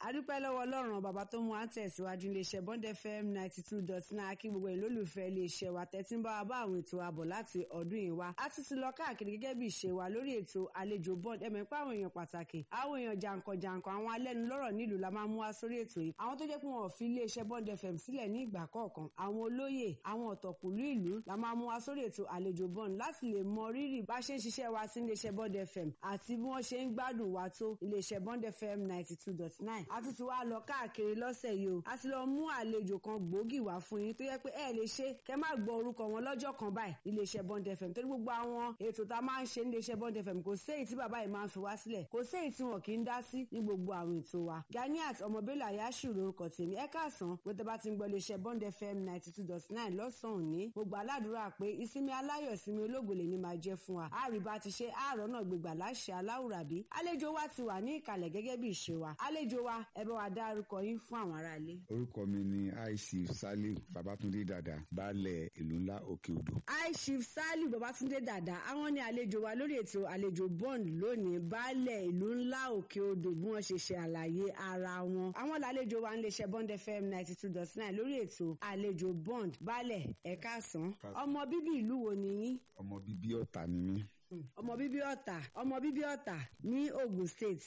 adúpẹ́ lọ́wọ́ ọlọ́run bàbá tó mú wa ń tẹ̀síwájú iléeṣẹ́ bond fm ninety two dot nine kí gbogbo ìlólùfẹ́ iléeṣẹ́ wa tẹ́tí ń bá wa bá àwọn ètò àbọ̀ láti ọdún yìí wá a tún ti lọ káàkiri gẹ́gẹ́ bí ìṣe wa lórí ètò àlejò bond ẹ̀mẹ̀ pé àwọn èèyàn pàtàkì àwọn èèyàn jàǹkànjàǹkàn àwọn alẹ́nulọ́rọ̀ nílùú la máa mú wá sórí ètò yìí àwọn tó jẹ́ pé wọn ò fi iléeṣẹ́ bond fm sílẹ̀ ní ìgbà kọ̀ọ̀kan àwọn olóyè àwọn ọ̀tọ̀kùlú ìlú la máa mú wá sórí ètò àlejò bond láti lè mọ rírì bá ṣe ń ṣiṣẹ́ wa sí iléeṣẹ́ bond fm àti bí wọ́n ṣe ń gbádùn wa tó iléeṣẹ́ bond fm ninety two dot nine a tún ti wá lọ káàkiri lọ́sẹ̀ yìí o a ti lọ mú àlejò kan gbòógì wá fún yín tó yẹ pé ẹ lè ṣe kẹ má gbọ́ orúkọ wọn lọ́jọ́ kan báyìí iléeṣẹ́ bond fm torí gbogbo àwọn ètò tá a máa ń ṣe níléeṣẹ́ bond fm kò séyìí tí bàbá yìí máa ń fi wá sílẹ̀ kò séyìí tí wọn kì í dá sí ní gbogbo àwọn ètò wa ganiat ọmọbélà yashu lórúkọ tèmi ẹ káàsán pé tẹ bá ti ń gbọ́ iléeṣẹ́ bond fm ninety two dot nine lọ́sàn-án òní gbogbo aládùúrà pé ìsinmi aláyọ̀ ìsinmi ológòlè ni máa jẹ́ fún wa àríbá ti ṣe àárọ̀ náà gbégbà láṣẹ aláwùrábí àlejò wa ti wà ní ìkàlẹ̀ gẹ́gẹ́ bí ìṣe wa àlejò wa ẹ bá wa dárúkọ yín fún àwọn aráalé. orúkọ mi ni aishif saliu babatunde dada baálẹ̀ ìlú ńlá òkè odò. aishif saliu babatunde dada àwọn ni àlejò wa lórí ètò àlejò bond lónìí baálẹ̀ ìlú ńlá òkè odò bí wọ́n ṣe ṣe àlàyé ara wọn. àwọn làlejò wa ń lè ṣe bond fm ninety two dot nine lórí ètò àlejò bond baálẹ̀ ẹ káàsán ọmọ bíbí ìlú wo ni yín. ọmọ bíbí ọ̀tà ni mí. ọmọ bíbí ọ̀tà ọmọ bíbí ọ̀tà ní ogun state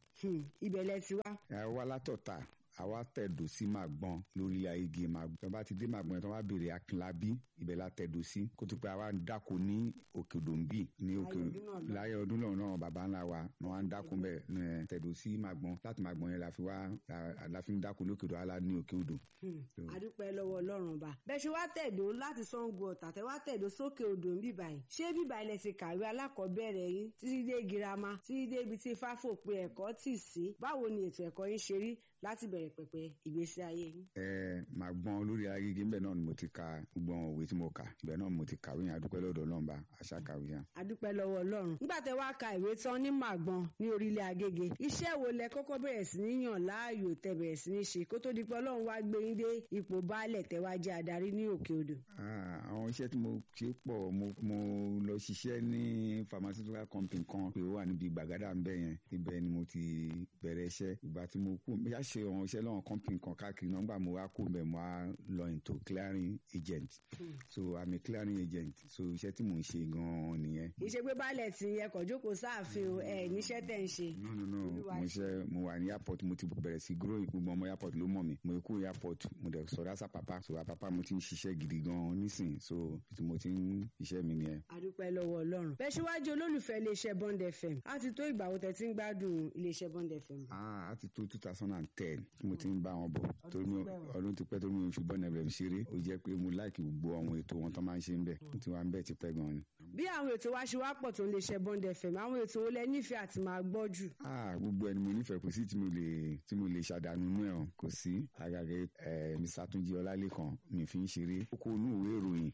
ibẹ̀ lẹ ti wá. ẹ wá látọ̀tà àwa tẹ̀dó sí màgbọ́n lórí igi màgbọ́n tó bá ti dé màgbọ́n tó bá béèrè akínlábí ibẹ̀ la tẹ̀dó sí kó tó pé àwa ń dáko ní òkè òdòǹbì ní òkè láyé ọdún náà náà bàbá ńlá wa ni wọ́n á ń dáko bẹ́ẹ̀ tẹ̀dó sí màgbọ́n láti màgbọ́n yẹn la fi wá la fi ń dáko ní òkè òdò alá ní òkè odò. àdúpẹ́ lọ́wọ́ ọlọ́run bá bẹ́ẹ̀ ṣe wá tẹ̀dó láti Ṣàngó Ọ̀tà tẹ́ wá tẹ̀dó sókè odò ń bíbà yìí ṣé bíbà ilẹ̀ ti kàwé alákọ̀ọ́bẹ̀rẹ̀ yín títí dé girama títí dé ibi tí fáfò pé ẹ̀kọ́ tì sí báwo ni ètò ẹ̀kọ́ yín ṣe rí láti bẹ̀rẹ̀ pẹ̀pẹ̀ ìgbésí ayé yín. ẹ máa gbọ́n lórí agége ńbẹ náà ni mo ti ka gbogbo àwọn òwe tí mo kà ibẹ̀ náà mo ti kàwé yẹn adúpẹ́ lọ́dọ̀ Ọlọ́run bá àṣà kàwé yẹn. adúpẹ́ lọ́wọ́ Ọlọ́run nígbà tẹ wá ka ìwé tán ní màgbọ́n ní orílẹ̀ agége iṣẹ́ wo lẹ kọ́kọ́ bẹ̀rẹ̀ sí ní yàn láàyò tẹ bẹ̀rẹ̀ sí ní ṣe kó tó di pé Ọlọ́run wá gbé yín dé ipò baálẹ̀ tẹ wá jẹ́ adarí ní òkè odò. àwọn iṣẹ́ tí mo ṣe pọ̀ mo lọ ṣiṣẹ́ ní pharmaceutical company kan pé ó wà níbi gbàgádà ń bẹ̀ yẹn ibẹ̀ ni mo ti bẹ̀rẹ̀ iṣẹ́ ìgbà tí mo kú yá ṣe àwọn iṣẹ́ lọ́wọ́ company kan káàkiri náà nígbà mo wá kú bẹ̀ mo wá lọ into clearing agent so i'm a clearing agent so iṣẹ́ tí mò ń ṣe gan-an nìyẹn. kì í ṣe pé baálẹ̀ tí ẹ kàn jókòó sáàfin o ẹ níṣẹ́ tẹ̀ ń ṣe. no no no mo ṣe mo wà ní airport mo ti bẹ̀rẹ̀ sí grow gbogbo ọmọ airport ló mọ̀ mi mo kú airport mo dẹ̀ sọ̀rọ̀ àṣà pàpà so àpapà mo ti ń ṣiṣẹ́ gidi gan-an nísìn so mo ti ń iṣẹ́ mi nìyẹn. adúpẹ́ lọ́wọ́ ọlọ́run bẹ́ẹ̀ ṣíwájú olólùfẹ́ iléeṣẹ́ bond fm á ti tó ìgbà wo tẹ̀ ti ń gbádùn iléeṣẹ́ bond fm. ah á ti tó two thousand and ten tí mo ti ń bá wọn bọ̀ torí mi ọdún ti pẹ́ torí mi ò ṣùgbọ́n ẹ̀rẹ̀ ṣeré ó jẹ́ pé mo láìkì gbogbo àwọn ètò wọn tó máa ń ṣe ń bẹ̀ mo ti wá ń bẹ̀ ti pẹ́ gan-an ni. bí àwọn ètò wa ṣe wá pọ̀ tó ń lè ṣe bond fm àwọn ètò wo lẹ nífẹ̀ẹ́ àti máa gbọ́ jù. ah gbogbo ẹni mo nífẹ̀ẹ́ kò sí tí mo lè tí mo lè ṣàdánù inú ẹ̀ hàn kò sí àgàgà ẹ̀ mr túnjí ọlálẹ́kan mi fi ń ṣeré kókó inú ìwé ìròyìn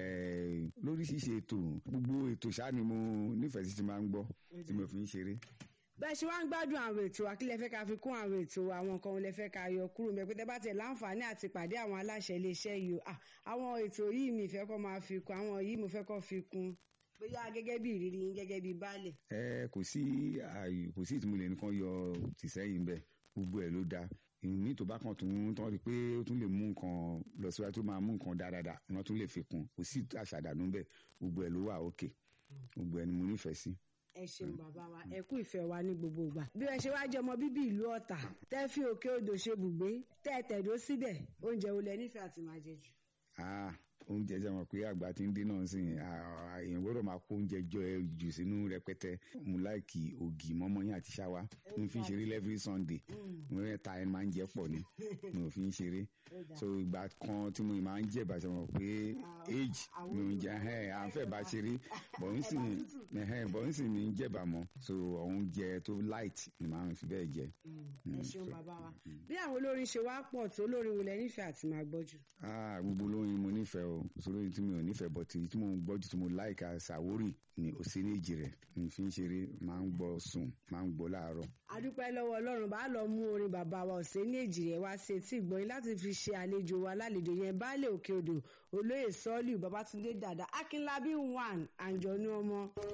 lórí ṣíṣe ètò gbogbo ètò ṣáà ni mo nífẹ̀ẹ́ sí ti máa ń gbọ́ tí mo fi ń ṣeré bẹ́ẹ̀ ṣe wá ń gbádùn àwọn ètò àkílẹ̀ fẹ́ ká fi kún àwọn ètò àwọn nǹkan lè fẹ́ ká yọ kúrò mẹ́ pé tẹ́ bá tẹ̀ láǹfààní àti pàdé àwọn aláṣẹ iléeṣẹ́ yìí o àwọn ètò yìí mi fẹ́ kọ́ máa fi kún àwọn yìí mo fẹ́ kọ́ fi kún bóyá gẹ́gẹ́ bí ìrírí yín gẹ́gẹ́ bí baálẹ̀. ẹ kò sí ààyè kò sí ìtumọ̀ nìkan yọ tìsẹ́yìn bẹ́ẹ̀ gbogbo ẹ̀ ló dáa ní tó bá kan tún tán rí i pé ó tún lè mú nǹkan lọ síwájú tó máa mú nǹkan dáadáa wọn tún lè fi kún kò sí àṣàdànù bẹ́ẹ̀ gbogbo ẹ̀ ló wà òkè gbogbo ẹ̀ ni mo nífẹ̀ẹ́ sí ẹ ṣeun bàbá wa ẹ kú ìfẹ́ wa ní gbogbo ìgbà bí ẹ ṣe wá jẹ́ ọmọ bíbí ìlú Ọ̀tà tẹ́ fi òkè odò ṣe bùgbé tẹ́ ẹ tẹ̀dó síbẹ̀ oúnjẹ wo lẹ nífẹ̀ẹ́ àti máa jẹ jù. oúnjẹ jẹ́ mọ̀ pé àgbà tí ń dín náà sí èèyàn gbọ́dọ̀ máa kó oúnjẹ jọ ẹ jù sínú rẹpẹtẹ mo láìkì ògì mọ́mọ́yìn àti ṣáwá mi fi ń ṣeré every Sunday mo rẹ̀ ta ẹni máa ń jẹ pọ̀ ni mi ò fi ń ṣeré so ìgbà kan tí mo máa ń jẹ ìbàṣẹ mọ̀ pé age mi ò ń jẹ ẹ̀ à ń fẹ́ bá ṣeré bọ̀ ń sì bọ̀ ń sì mi ń jẹ̀bà mọ́ so oúnjẹ tó light ni màá fi bẹ́ẹ̀ jẹ. ẹ ṣeun bàbá wa bí àwọn olórin ṣe wá pọ̀ tó olórin wo lẹ nífẹ̀ẹ́ àti máa gbọ́ jù. gbogbo olórin mo nífẹ̀ẹ́ o olórin tí mi ò nífẹ̀ẹ́ bọ̀ tí tí mo ń gbọ́ jù tí mo láìka Sàwórì ni òsínèjì rẹ̀ mi fi ń ṣeré máa ń gbọ́ sùn máa ń gbọ́ láàárọ̀. adúpẹ́ lọ́wọ́ ọlọ́run bá lọ mú orin bàbá wa òsínèjì rẹ̀ wá sí etí ìgbọ́yìn láti fi ṣe àlejò wa lálejò yẹn baálé òkè odò olóyè sọ́ọ́lù babatunde dàda akínlábí one àǹjọ̀nú ọmọ